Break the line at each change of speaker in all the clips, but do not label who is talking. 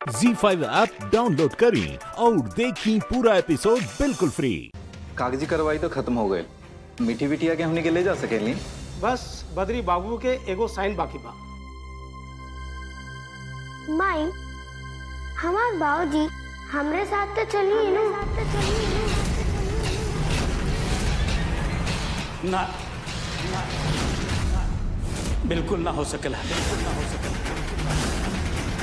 जी five app download करें और देखें पूरा एपिसोड बिल्कुल फ्री
कागजी कार्रवाई तो खत्म हो गए मीठी बिटिया के हमने के ले जा सकेली
बस बद्री बाबू के एगो साइन बाकी बा
माई हमार बाबूजी हमरे साथ तो चलिए ना
ना ना, बिल्कुल ना हो सकेला बिल्कुल ना हो सकेला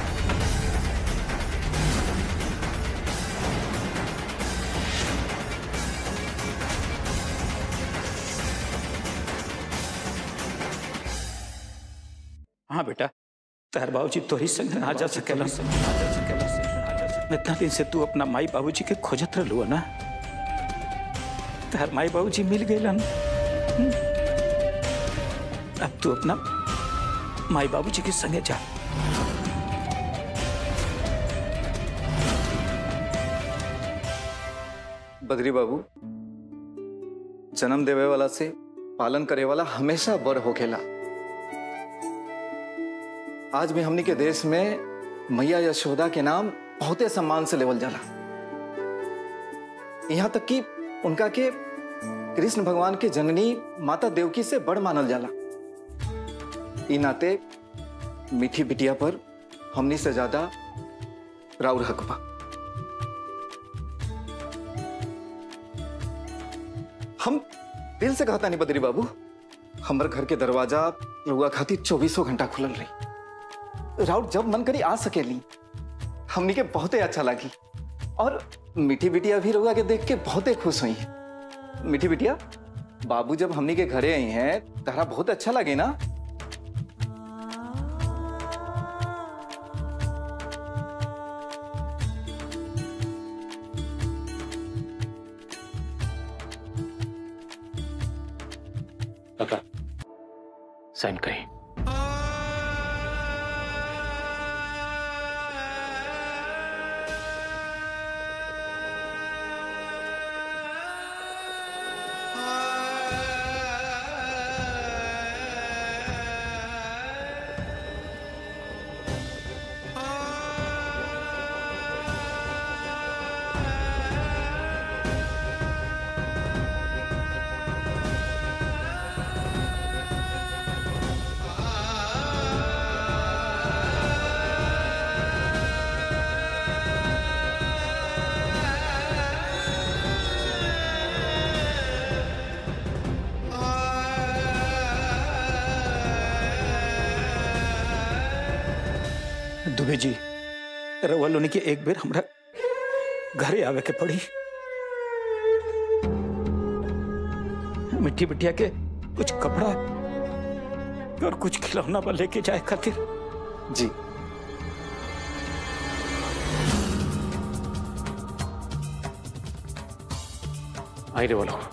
हाँ बेटा तहर बाबूजी तोरी संग ना जा सकेला ना जा सकेला इतना दिन से तू अपना माई बाबूजी के खोजत रहलू ना तहर माई बाबूजी मिल गए अब तू अपना माई बाबूजी के संगे जा
बद्री बाबू जन्म देवे वाला से पालन करे वाला हमेशा बड़ होखेला आज भी हमनी के देश में मैया यशोदा के नाम बहुते सम्मान से लेवल जाला यहाँ तक कि उनका के कृष्ण भगवान के जननी माता देवकी से बड़ मानल जाला ई नाते मीठी बिटिया पर हमनी से ज्यादा राउर हक बा हम दिल से कहता नहीं बद्री बाबू हमर घर के दरवाजा रुआ खातिर चौबीसों घंटा खुलल रही राउत जब मन करी आ सकेली हमनी के बहुते अच्छा लगी और मीठी बिटिया भी रुआ के देख के बहुते खुश हुई है मीठी बिटिया बाबू जब हमनी के घरे आई हैं तारा बहुत अच्छा लगे ना
काका साइन करें दुबे जी रउआ लोनी के एक बेर हमरा घरे आवे के पड़ी मिट्टी बिटिया के कुछ कपड़ा और कुछ खिलौना बा लेके जाए खातिर
जी
आई रे बोलो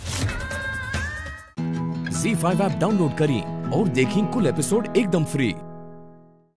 जी फाइव ऐप डाउनलोड करें और देखें कुल एपिसोड एकदम फ्री